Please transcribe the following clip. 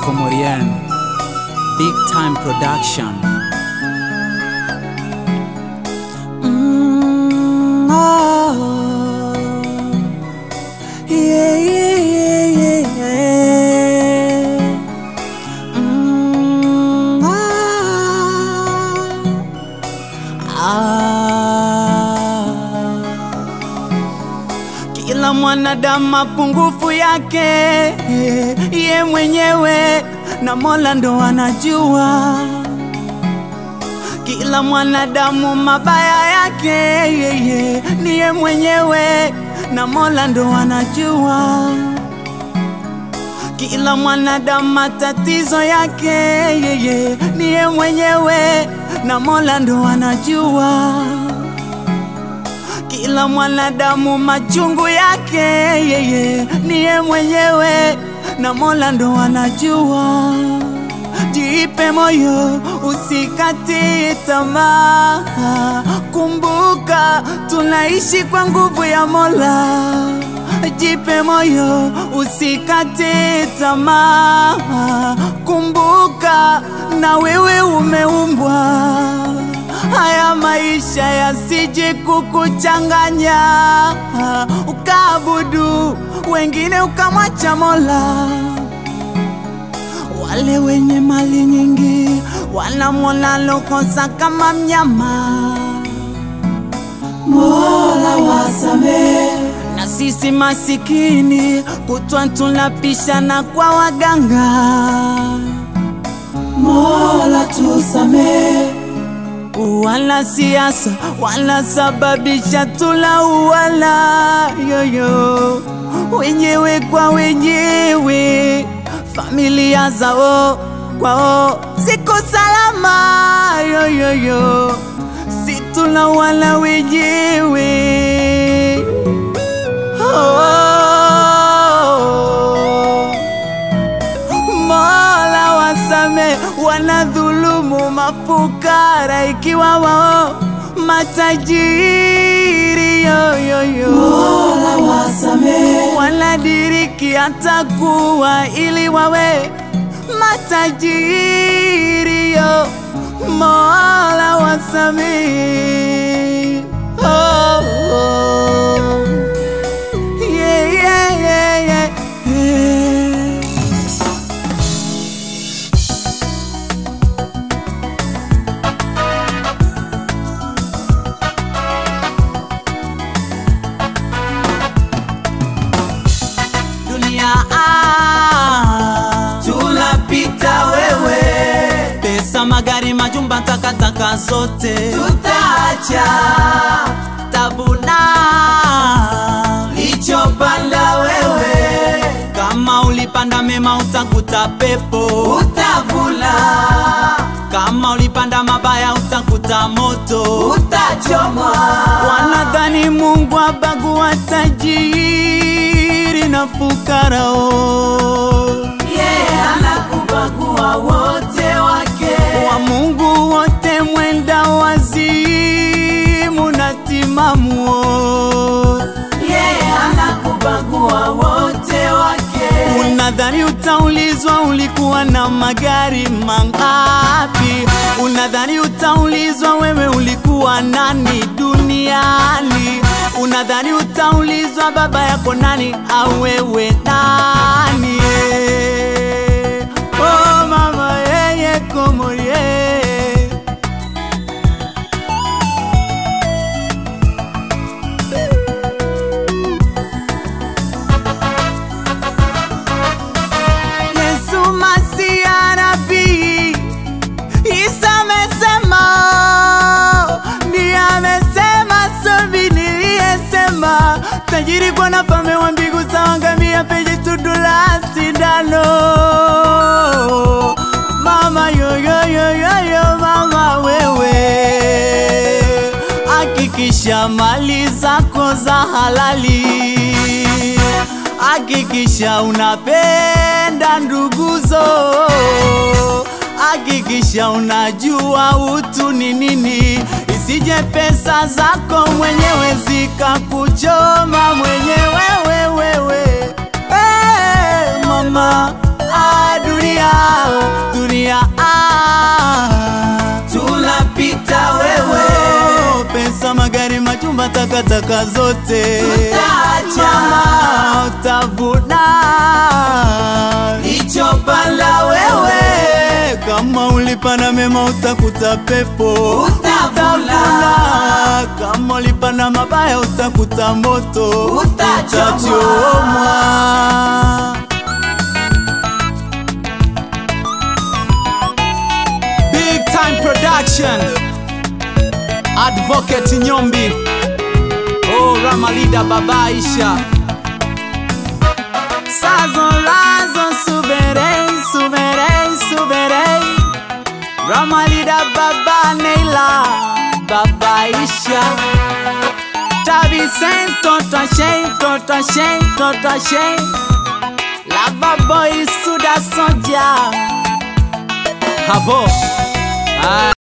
Comorian, Big Time Production. Mm, oh. Yeah, yeah, yeah, yeah, yeah. Mm, ah. Ah. Kila mwanadamu mapungufu yake ye mwenyewe na Mola ndo anajua. Kila mwanadamu mabaya yake yeye ni ye mwenyewe na Mola ndo anajua. Kila mwanadamu matatizo yake yeye ni ye mwenyewe na Mola ndo anajua. Kila mwanadamu machungu yake yeye ni ye mwenyewe na Mola ndo anajua. Jipe moyo, usikati tamaa. Kumbuka tunaishi kwa nguvu ya Mola. Jipe moyo, usikati tamaa. Kumbuka na wewe umeumbwa. Haya maisha yasije kukuchanganya, ukaabudu wengine ukamwacha Mola. Wale wenye mali nyingi wanamwona lokosa kama mnyama. Mola wasamehe, na sisi masikini kutwa tunapishana kwa waganga. Mola tusamehe wala siasa wanasababisha tulauana yoyo wenyewe kwa wenyewe, familia zao kwao ziko salama yoyoyo, si tulauana wenyewe oh. Mola wasame wanadhulumu mafukara ikiwa wao matajiri yoyoyo. Mola wasame wanadiriki hata kuwa ili wawe matajiri yo. Mola wasame oh, oh. Yeah, yeah, yeah, yeah. yeah. dunia ah, tunapita wewe, pesa, magari, majumba, takataka zote tutaacha, tabuna lichopanda wewe, kama ulipanda mema utakuta pepo, utavuna kama ulipanda mabaya utakuta moto, utachomwa. Wanadhani Mungu abagua tajiri na fukarao, yeah, anakubagua wote wake, wa Mungu wote mwenda wazimu na timamuo, yeah, anakubagua wote wake. Unadhani utaulizwa ulikuwa na magari mangapi? Unadhani utaulizwa wewe ulikuwa nani duniani? Unadhani utaulizwa baba yako nani au wewe nani? eh? Oh mama yeye komorie Yesu Masia nabii Isa amesema, ndiye amesema, sobi niliyesema, tajiri kwa nafalme wa mbingu sawa ngamia penye tundu la sindano. Mama yoyoyoyoyo, mama wewe, hakikisha mali zako za halali hakikisha unapenda nduguzo, hakikisha unajua utu ni nini, isije pesa zako mwenyewe zikakuchoma mwenyewe wewe. Hey, mama ah, dunia dunia dunia ah. tunapita wewe Oh, pesa magari majumba takataka zote Tutaacha. Mama, utavuna lichopanda wewe kama ulipanda mema utakuta pepo Utavuna. Utavuna. kama ulipanda mabaya utakuta moto Utachomwa. Utachomwa. Big time production Advocate Nyombi Oh Ramalida Baba Aisha Sazon razon souverain souverain souverain Ramalida Baba Neila Baba Aisha Tabi Saint Tota Shay Tota Shay Tota Shay Lava Boy Suda Sonja Habo Ah